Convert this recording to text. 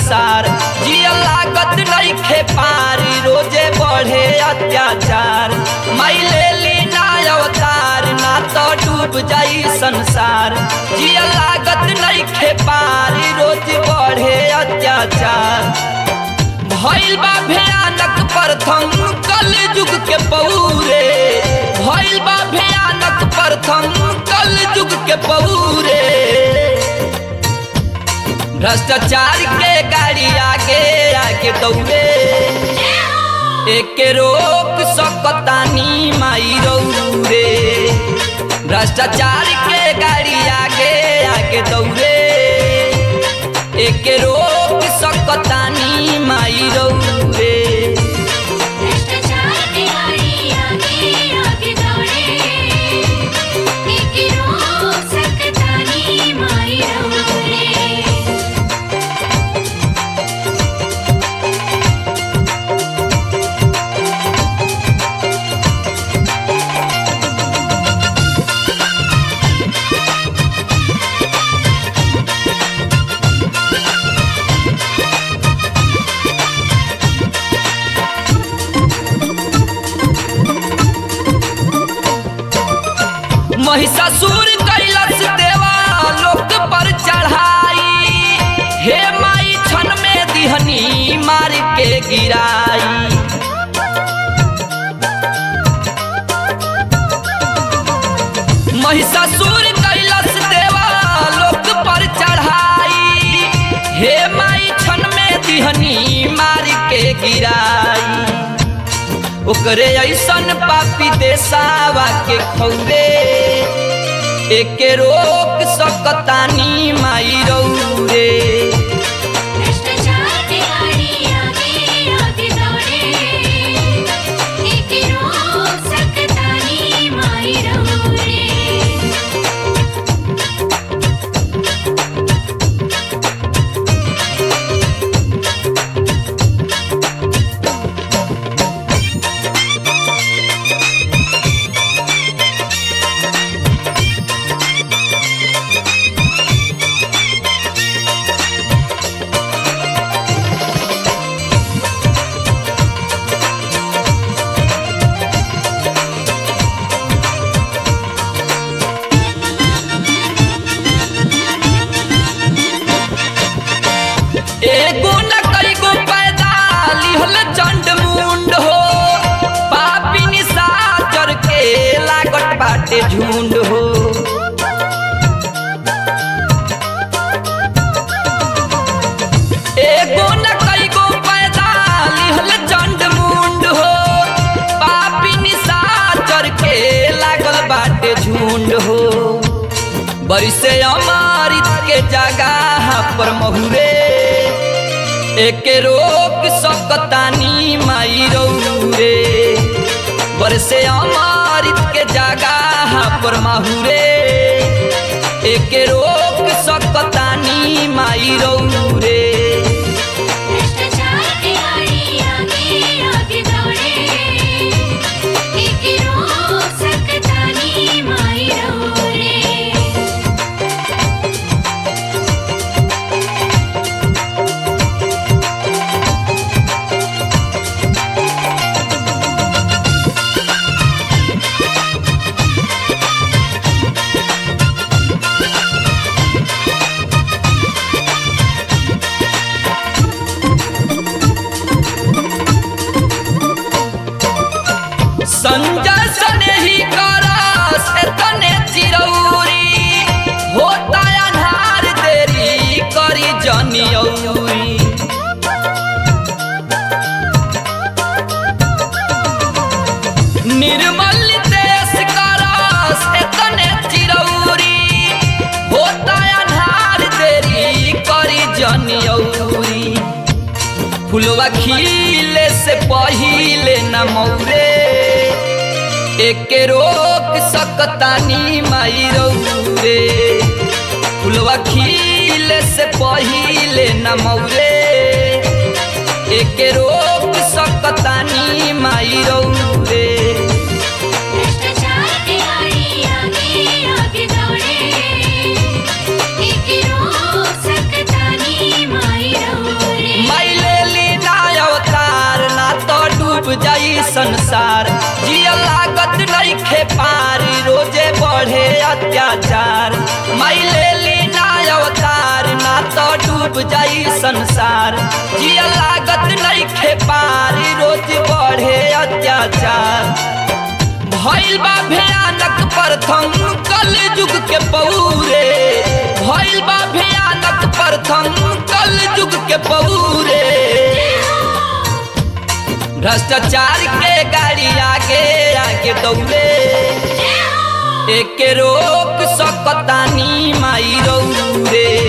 संसार जिया लागत नइखे पारी रोजे बढ़े अत्याचार माई ले ली ना अवतार ना तो डूब जाई संसार जिया लागत नइखे पारी रोज बढ़े अत्याचार भइल बा भयानक प्रथम कल युग के पौरे भइल बा भयानक प्रथम कल युग के पौरे भ्रष्टाचार के गाड़ी आगे आगे दौड़े एक रोक सकतानी माई रौरे भ्रष्टाचार के गाड़ी आगे आगे दौड़े एक रोक सकतानी माई रौरे भ्रष्टाचार के गाड़ी आगे आगे दौड़े एक रोक सकतानी माई रौरे महिषासुर कैलस देवा लोक पर चढ़ाई हे माई छन में दिहनी मार के गिराई महिषासुर कैलस देवा लोक पर चढ़ाई हे माई छन में दिहनी मार के गिराई ओकरे ऐसन पापी देसावा के खौरे एके रोक सकतानी माई रौरे भ्रष्टाचार के गाड़ी आगे आगे दौड़े एक रोक सकतानी माई रौरे एगो न कईगो पैदा लिहल चंड मुंड हो पापी निशाचर के लागत बाटे झुंड हो एगो न कईगो पैदा लिहल चंड मुंड हो पापी निशाचर के लागल बाटे झुंड हो बरिसे अमारित के जगह पर महुरे एक रोक सकतानी माई रौरे बरसे अमारित के जगह पर माहुरे एक रोक सकतानी माई रौरे भ्रष्टाचार के गाड़ी आगे आगे दौड़े एक रोक सकतानी माई रौरे संजय सने ही करस एतने चिरौरी होता अन्हार देरी करी जनियौरी निर्मल देश करस एतने चिरौरी होता अन्हार देरी करी जनियौरी फुलवा खिले से पहिले न मौरे एक रोक सकतानी माई रौरे फुलवा खिले से पहिले न मौरे एक रोक सकतानी माई रौरे भ्रष्टाचार के गाड़ी आगे आगे दौड़े एक रोक सकतानी माई रौरे जाई संसार जिया लागत नइखे पारी रोजे बढ़े अत्याचार माई ले ली ना अवतार ना तो डूब जाई संसार जिया लागत नइखे पारी रोज बढ़े अत्याचार भइल बा भयानक प्रथम कल युग के पौरे भइल बा भयानक प्रथम कल युग के पौरे भ्रष्टाचार के गाड़ी आगे आगे दौड़े एक रोक सकतानी माई रौरे